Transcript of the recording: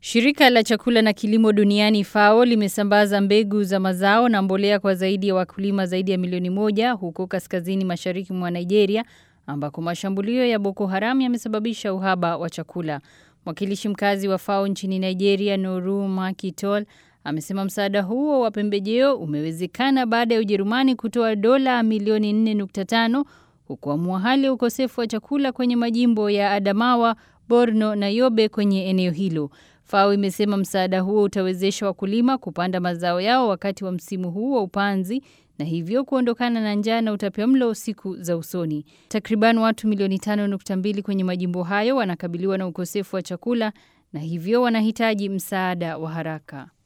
Shirika la chakula na kilimo duniani FAO limesambaza mbegu za mazao na mbolea kwa zaidi ya wakulima zaidi ya milioni moja huko kaskazini mashariki mwa Nigeria ambako mashambulio ya Boko Haram yamesababisha uhaba wa chakula. Mwakilishi mkazi wa FAO nchini Nigeria Noru Makitol amesema msaada huo wa pembejeo umewezekana baada ya Ujerumani kutoa dola milioni 4.5 kukwamua hali ya ukosefu wa chakula kwenye majimbo ya Adamawa, Borno na Yobe kwenye eneo hilo. FAO imesema msaada huo utawezesha wakulima kupanda mazao yao wakati wa msimu huu wa upanzi na hivyo kuondokana na njaa na utapiamlo siku za usoni. Takriban watu milioni 5.2 kwenye majimbo hayo wanakabiliwa na ukosefu wa chakula na hivyo wanahitaji msaada wa haraka.